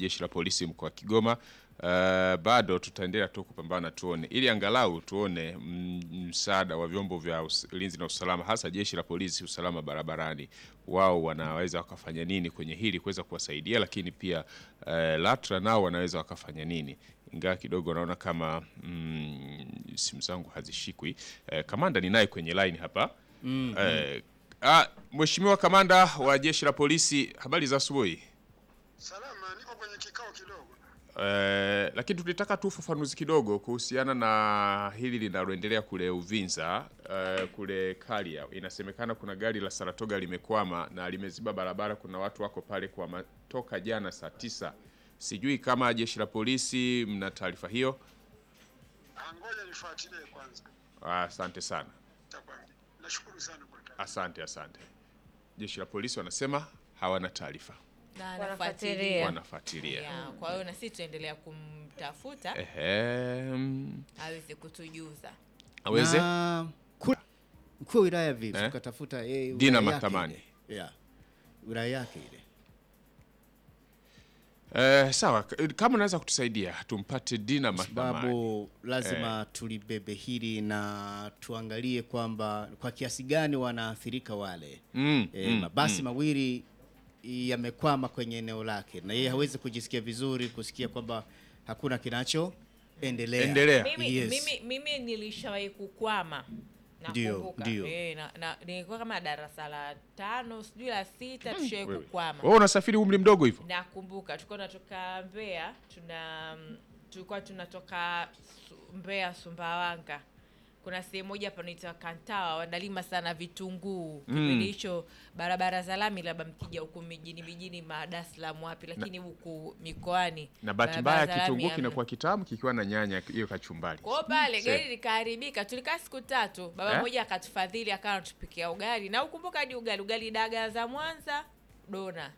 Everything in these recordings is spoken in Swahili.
jeshi la polisi mkoa wa Kigoma. Uh, bado tutaendelea tu kupambana tuone, ili angalau tuone mm, msaada wa vyombo vya us- ulinzi na usalama, hasa jeshi la polisi, usalama barabarani, wao wanaweza wakafanya nini kwenye hili kuweza kuwasaidia, lakini pia uh, LATRA nao wanaweza wakafanya nini, ingawa kidogo naona kama mm, simu zangu hazishikwi. Uh, kamanda ninaye kwenye line hapa mm, uh, ah, Mheshimiwa kamanda wa jeshi la polisi, habari za asubuhi. Salama, niko kwenye kikao kidogo. Eh, lakini tulitaka tu ufafanuzi kidogo kuhusiana na hili linaloendelea kule Uvinza eh, kule Kalia. Inasemekana kuna gari la Saratoga limekwama na limeziba barabara. Kuna watu wako pale kwa ma- toka jana saa tisa. Sijui kama jeshi la polisi mna taarifa hiyo. Ah, Ngoja nifuatilie kwanza, Ah, Asante sana, nitakwambia. Nashukuru sana kwa taarifa. asante, asante. Jeshi la polisi wanasema hawana taarifa, Na Wanafuatilia. anafuatilia. wanafuatilia. Ya, Kwa hiyo na sisi tutaendelea kumtafuta Ehe, mm, aweze kutujuza. aweze Na ku- mkuu wa wilaya vipi? Eh? Tukatafuta yeye Dina wilaya yake Mathamani. ile. Yeah. Wilaya yake ile. Eh, sawa, k- kama unaweza kutusaidia tumpate Dina Kwa Mathamani. sababu lazima tulibebe hili na tuangalie kwamba kwa kiasi gani wanaathirika wale Mm, e, mm, mabasi mawili yamekwama kwenye eneo lake na yeye hawezi kujisikia vizuri kusikia kwamba hakuna kinachoendelea. Endelea. Mimi, Yes. mimi, mimi nilishawahi kukwama Ndio, nakumbuka. ndio. Eh, na, na, nilikuwa kama darasa la tano sijui la sita tushawahi Wewe. kukwama Wewe unasafiri umri mdogo hivyo? nakumbuka tulikuwa tunatoka Mbeya tuna tulikuwa tunatoka Su- Mbeya Sumbawanga kuna sehemu moja panaitwa Kantawa wanalima sana vitunguu kipindi hicho barabara za lami labda mkija huku mijini mijini ma Dar es Salaam wapi lakini huku mikoani Na bahati barabara mbaya za lami kitunguu hamna. kinakuwa kitamu kikiwa na nyanya hiyo kachumbari. Kwa hiyo pale Se. gari likaharibika, tulikaa siku tatu. Baba Eh? mmoja akatufadhili akawa anatupikia ugali, na ukumbuka hadi ugali ugali dagaa za Mwanza dona.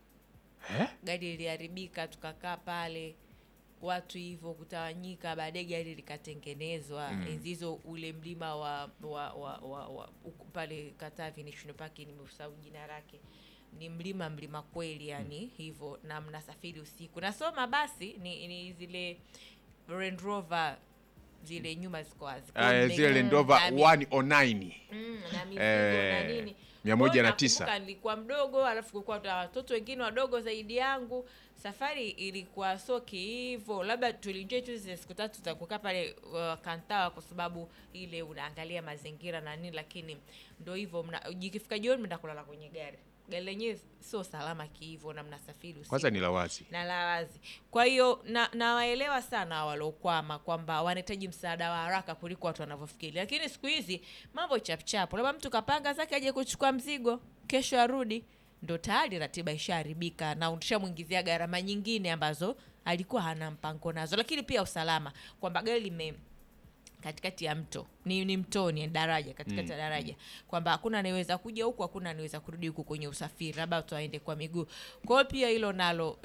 Eh? Gari liliharibika, tukakaa pale watu hivyo kutawanyika, baadaye gari likatengenezwa. Enzi hizo ule mlima wa, wa, wa, wa, wa uku- pale Katavi National Park, nimeusahau jina lake ni mlima mlima kweli yani hivyo na mnasafiri usiku nasoma basi ni, ni zile Range Rover zile nyuma ziko wazi Kwa hiyo Uh, mme- zile Land Mm, Rover na mi- 109. mm, na mizigo Eh, na nini mia moja Kwa hiyo na tisa. nakumbuka nilikuwa mdogo alafu kulikuwa na watoto wengine wadogo zaidi yangu safari ilikuwa soki hivyo labda tulienjoy tu zile siku tatu za kukaa pale uh, kantawa kwa sababu ile unaangalia mazingira na nini lakini ndo hivyo mna- jikifika jioni mnaenda kulala kwenye gari gari lenyewe sio salama kihivyo na mnasafiri usiku Kwanza ni la wazi. na la wazi. Kwa hiyo na nawaelewa sana waliokwama kwamba wanahitaji msaada wa haraka kuliko watu wanavyofikiri, lakini siku hizi mambo chapchapu, labda mtu kapanga zake aje kuchukua mzigo, kesho arudi, ndo tayari ratiba ishaharibika na ushamwingizia gharama nyingine ambazo alikuwa hana mpango nazo. Lakini pia usalama, kwamba gari lime katikati ya mto ni, ni mtoni daraja katikati ya daraja kwamba hakuna anayeweza kuja huku hakuna anayeweza kurudi huku kwenye usafiri labda watu waende kwa miguu kwa hiyo pia hilo nalo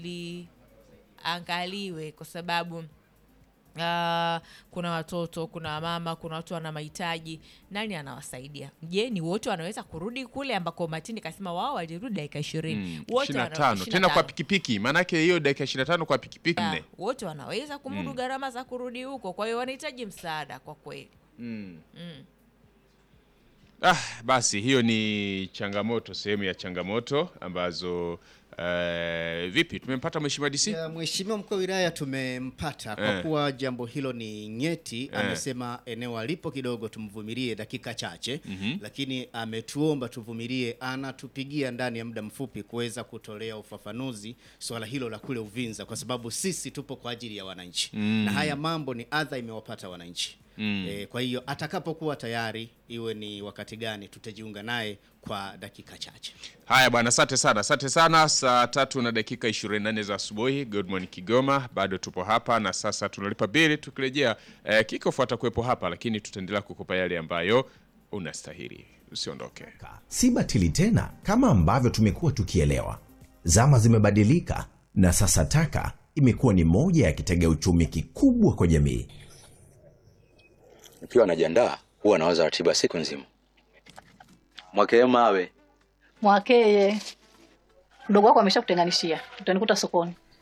liangaliwe kwa sababu Uh, kuna watoto kuna mama kuna watu wana mahitaji nani anawasaidia je ni wote wanaweza kurudi kule ambako matini kasema wao walirudi dakika ishirini wote 25. wana- Tena kwa 25. pikipiki. Maana yake hiyo dakika 25 kwa pikipiki Ya, nne. wote wanaweza kumudu gharama za kurudi huko kwa hiyo wanahitaji msaada kwa kweli Ah, basi hiyo ni changamoto, sehemu ya changamoto ambazo eh, vipi tumempata mheshimiwa DC? Ya, Mheshimiwa mkuu wa wilaya tumempata kwa Eh. kuwa jambo hilo ni nyeti. Amesema eneo alipo kidogo tumvumilie dakika chache, lakini ametuomba tuvumilie, anatupigia ndani ya muda mfupi kuweza kutolea ufafanuzi swala hilo la kule Uvinza, kwa sababu sisi tupo kwa ajili ya wananchi na haya mambo ni adha imewapata wananchi. E, kwa hiyo atakapokuwa tayari, iwe ni wakati gani, tutajiunga naye kwa dakika chache. Haya bwana, asante sana, asante sana. Saa tatu na dakika 24 za asubuhi, Good Morning Kigoma, bado tupo hapa na sasa tunalipa bili. Tukirejea eh, kikofu atakuwepo hapa, lakini tutaendelea kukupa yale ambayo unastahili. Usiondoke. si batili tena kama ambavyo tumekuwa tukielewa. Zama zimebadilika na sasa taka imekuwa ni moja ya kitega uchumi kikubwa kwa jamii. Nikiwa najiandaa huwa nawaza ratiba siku nzima. Mwakee mawe Mwakeye, mdogo wako ameshakutenganishia, utanikuta sokoni.